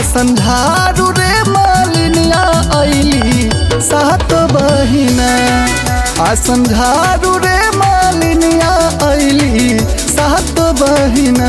आसंझारू रे मालिनिया ऐली सात बहिना आसंझारू रे मालिनिया ऐली सात बहिना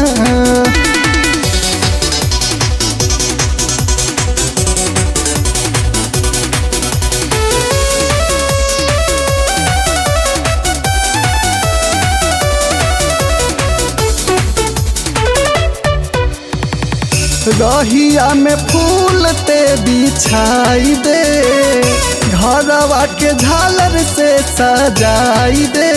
रहिया में फूल ते बिछाई दे घरवा के झालर से सजाई दे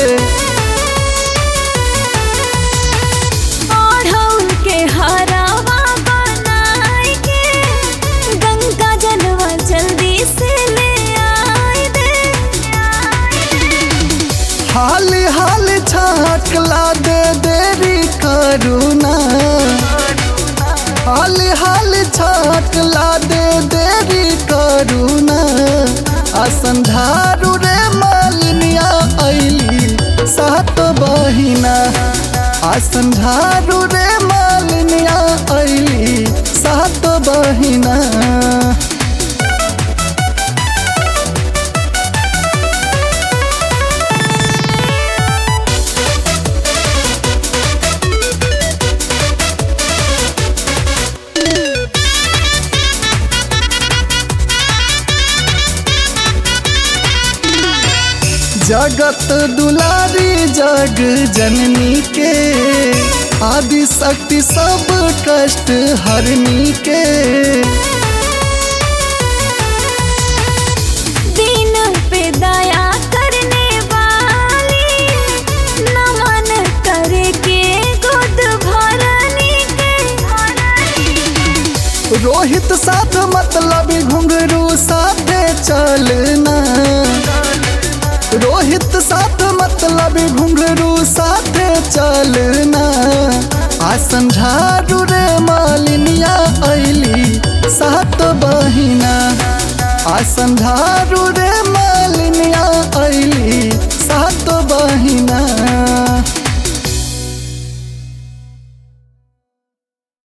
ओढ़ौल के हरावा बनाई के गंगा जलवा जल्दी से ले आई दे हाली हाली छाकला दे देरी करुणा हाली हाली छाकला दे देरी करुणा असंधारू रे मालिनिया ऐली सात बहिना असंधारू रे मालिनिया ऐली सात बहिना जगत दुलारी जग जननी के आदि शक्ति सब कष्ट हरनी के दीन पे दया करने वाली नमन करे के गोद भरनी के रोहित साथ मतलब घुंघरू साथे चलना रोहित साथ मतलब घुंघरू साथे चलना आसन झारू रे मालिनिया ऐली सात बहिना आसन झारू रे मालिनिया ऐली सात बहिना